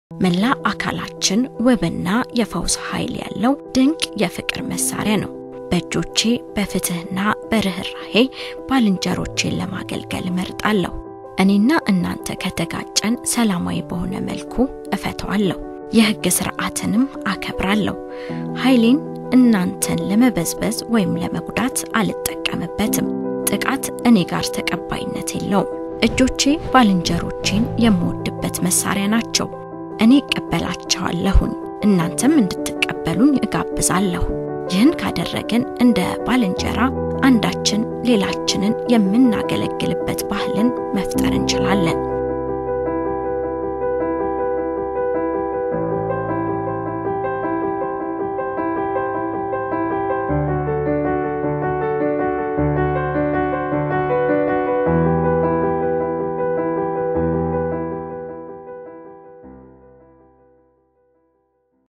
መላ አካላችን ውብና የፈውስ ኃይል ያለው ድንቅ የፍቅር መሳሪያ ነው። በእጆቼ በፍትህና በርኅራሄ ባልንጀሮቼን ለማገልገል እመርጣለሁ። እኔና እናንተ ከተጋጨን ሰላማዊ በሆነ መልኩ እፈተዋለሁ። የሕግ ሥርዓትንም አከብራለሁ። ኃይሌን እናንተን ለመበዝበዝ ወይም ለመጉዳት አልጠቀምበትም። ጥቃት እኔ ጋር ተቀባይነት የለውም። እጆቼ ባልንጀሮቼን የምወድበት መሳሪያ ናቸው። እኔ እቀበላቸዋለሁኝ፣ እናንተም እንድትቀበሉኝ እጋብዛለሁ። ይህን ካደረግን እንደ ባልንጀራ አንዳችን ሌላችንን የምናገለግልበት ባህልን መፍጠር እንችላለን።